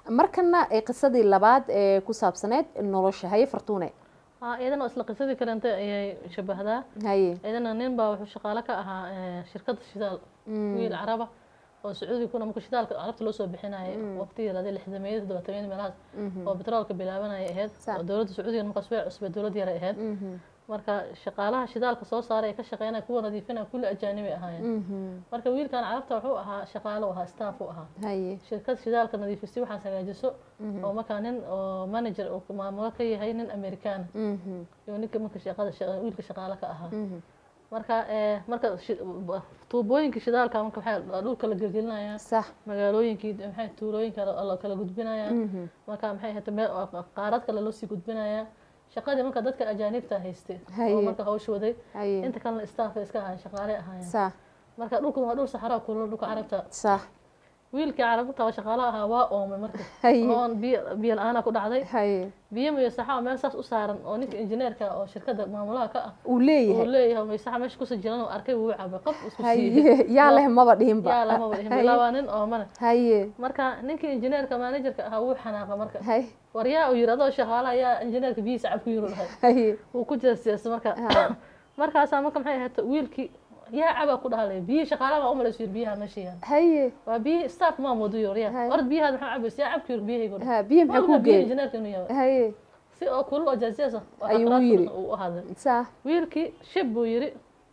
markana ee qisadii labaad ee ku saabsaneyd nolosha haye fartuune haa iyadana isla qisadii kalente ayay shabahdaa haye iyadana nin baa wuxuu shaqaale ka ahaa eh, shirkadda shidaal wiil caraba oo sacuudi kuna marka shidaalka carabta loo soo bixinayay waqtigii raadii lixdameeyadii toddobaatameeyadii meelahaas oo betroolka bilaabanaya ahayd Sax. oo dowladda sacuudiga markaas way cusbay dowlad yara ahayd marka shaqaalaha shidaalka soo saaray ee ka shaqeynaya kuwa nadiifinaya kulli ajaanibi ahaayeen marka wiilkan carabta wuxuu ahaa shaqaale u ahaa staff u ahaa haye shirkad shidaalka nadiifisay waxaas hagaajiso oo markaa nin oo manager uu maamulo ka yahay nin amerikaana Mhm. iyo ninka marka shaqada shaqa- wiilka shaqaale ka ahaa marka eh, marka shi- b- tuubooyinka shidaalka marka waxaa dhulka la gelgelinaya sax magaalooyinkii maxay tuulooyinka la la kala gudbinaya marka maxay ahayd meel qaarad kale loo sii gudbinaya shaqadii marka dadka ajaanibta haystay oo Haye. marka hawsha waday haye inta kalena staafka iska ahaayeen shaqaale ahaayeen sax marka dhulkan waa dhul saxaraa kulul dhulka carabta sax wiilkii carabta oo shaqaale ahaa waa oomay marka haye oon biyo biyo la-aana ku dhacday haye biyo mayosaxa oo meel saas u saaran oo ninka injineerka oo shirkadda maamulaha ka ah uu uu leeyahay leeyahay mayosaxa meesha kusoo jiran oo arkay wuu cabay qof isku siiyey haye yaa leh maba dhihinba yaa lamaba dhihin Haye. bilaa waa nin oomana haye marka ninkii injineerka managerka ahaa wuu xanaaqa marka haye waryaa uu yiri adoo shaqaala ayaa injineerka biyihiisa cab ku yiri dhahay haye wuu ku jeesjeesa marka Ha. markaasaa marka maxay ahayd wiilkii yaa cabaa ku dhahalay biyihii shaqaalaha baa umalaysa yiri biyaha meesha yaal haye waa biyihi staff maa moodo yiri Haye. yaa orad biyahaad maxaa cabaysa yaa cabku yiri biyahaygu ha biyo maxaa ku geey injineerka inuu yahay haye si oo kulul oo jeesjeesa Ayuu u yiri. uu u hadlay sax wiilkii shib buu yiri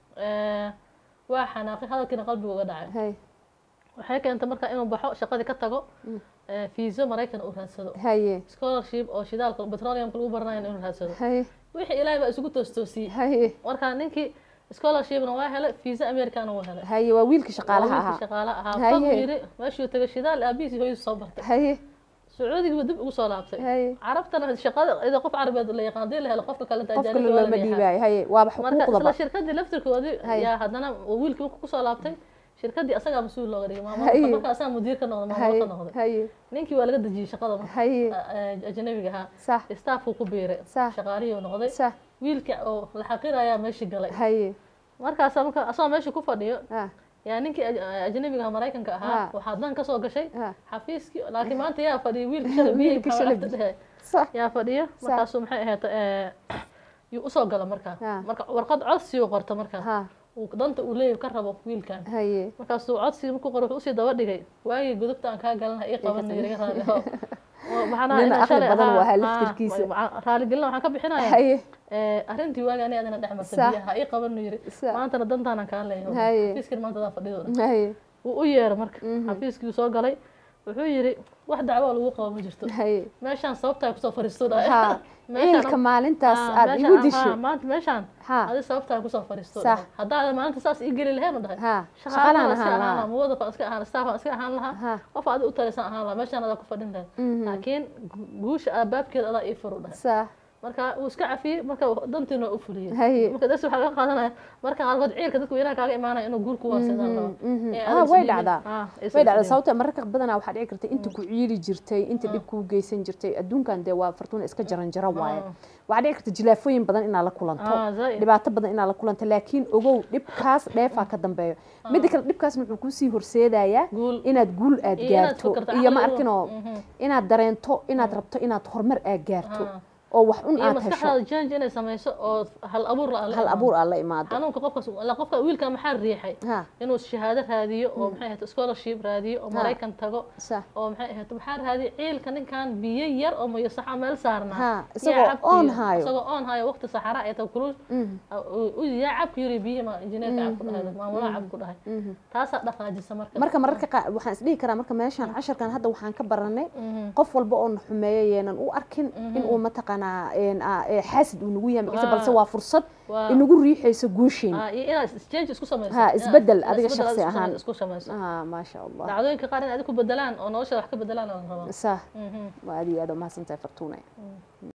eh, waa xanaaqay hadalkiina qalbiga uga dhacay haye waxay keentay marka inuu baxo shaqadii ka tago eh, fiiso maraykan uu raadsado haye scholarship oo shidaalka petroleumka lagu baranayo inuu raadsado haye wixii ilaahay baa isugu toostoosiyey haye marka ninkii scholarshipna waa helay fiisa americana waa helay haye waa wiilka shaqaalaha wiilkii ahaa shaqaale ahaa Haye. faduu yiri meeshuu tagay shidaal aabihiisii hooyadiis soo bartay haye sacuudigiiba dib ugu soo laabtay haye carabtana shaqada ida qof carabeed la yaqaan hadii la helo qofka kale qof kale looma dhiibaayo haye waaba marka isla xuquuqdaba shirkadii laftirkoodii Haye. yaa haddana wiilkii markuu kusoo laabtay shirkadii asagaa mas-uul looga dhigay Haye. maamulka marka asagaa mudiir ka noqday maamul haye ka noqday haye ninkii waa laga dejiyey shaqada marka haye eh, ajnabiga ahaa sax staafkuu ku biiray Sax. shaqaalihii uu noqday sax wiilka oo la xaqirayaa meeshii galay haye markaasa marka asagoo meesha ku fadhiyo ha yaa ninkii aj- ajnabiga ahaa maraykanka Ha. ahaa waxaa dan kasoo gashay ha xafiiskii laakiin maanta yaa fadhiya wiilka shalay biyihii Wiilkii maxaa shalay lafta dhehe sax yaa fadhiyo markaasuu maxay ahayd eh, yuu usoo gala markaa Ha. marka warqad codsi uu qorta markaa ha uu danta uu leeyahay ka rabo wiilkan haye markaasuu codsigii markuu qoro wuxuu usii daba dhigay waagii gudubta aan kaa galan lahaa ii qaban iga raali aho maxaan Nin inaan aqli shalay badan ahaa- waa haa, laftirkiisa. wa- raaligelina waxaan ka bixinayaa haye Eh, arrintii waagi ani adina dhex martay Sax. biyaha ii qaban yiri sax maantana dantaanaan kaa Haye. leeyahay xafiiskii maanta daa fadhido haye wuu u yeeray marka Mhm. xafiiskii suu soo galay wuxuu yiri wax dacwo lagu qabo ma jirto haye meeshaan sababtaa kusoo fariisto dhahay ha ciilka maalintaas aad igu dishay maanta meeshaan ha adi sababtaa kusoo fariisto Sax. dhahay haddaada maalinta saas ii geli lahayn u dhahay ha shaqaalahan shaqalaan iska ahaan ahaan lahaa lahaa muwadaf aan iska ahaan staff aan iska ahaan lahaa ha qof adi u talisan ahaan lahaa meeshaan adaa ku fadhin lahayd mhm laakiin gu- guusha aabaabkeeda adaa ii furu dhahay sax marka uu iska cafiyey marka dantiina waa u fuliyey haye marka das waxaa laga qaadanaya marka qaarkood ciilka dadka weynaha kaaga imaanaya inuu guur ku waasadaan rabo mhm Ee, ah adag way isdhiibin. dhacdaa Ah, way aysan dhacdaa isdhiibin. sababta mararka badanaa waxaa dhici karta inta ku ciili jirtay inta dhib kuu geysan jirtay adduunkan dee waa fartuuna iska jaran jara waaye waxaa dhici karta jilaafooyin badan inaa la kulanto Ah, zaid. dhibaato badan inaa la kulanto laakiin ogow dhibkaas dheefaa ka dambeeyo midda kale dhibkaasna wuxuu kuusii horseedayaa guul inaad guul aad Iyo inaad gaarto fikirto iyo ma caqli arkin oo Mhm. inaad dareento inaad rabto inaad horumar aad gaarto Ah. oo wax un iyo aad hesho maskaxdaada change inay samayso oo hal abuur la hal abuur aad la imaado xanuunka qofkaas la qofka wiilka maxaa riixay ha inuu shahaado raadiyo oo maxay ahayd scholarship raadiyo oo Ha. maraykan tago sax oo maxay ahayd maxaa raadiyo ciilka ninkan biyo yar oo mayo saxa meel saarnaa ha yaa isagoo cabku oon yiri. haayo isagoo oon haayo waqti saxara ee taw kulul Mhm, yaa cabku yiri biyo ma injineerka cabku dhahay maamulaha cabku dhahay mhm. taasaa dhaqaajisa marka marka mararka qaar waxaan isdhihi karaa marka meeshaan casharkan hadda waxaan ka baranay Mhm. qof walba oo na xumeeyo yeenan u arkin inuu mataqaanaa een, ah, ee, xaasid uu nagu yahay magaciisa, balse Ah. waa fursad waa inagu riixayso guushiin ah, iyo inaad change isku samayso Ha, Inaad- isbeddel inaad adiga isbeddel shakhsi isku ahaan. samay- isku samayso ah maasha allah dhacdooyinka qaar in adig ku bedelaan oo nolosha wax ka bedelaan aan rabaa sah Mhm. waa aad iyo aad u mahadsantahay fartuune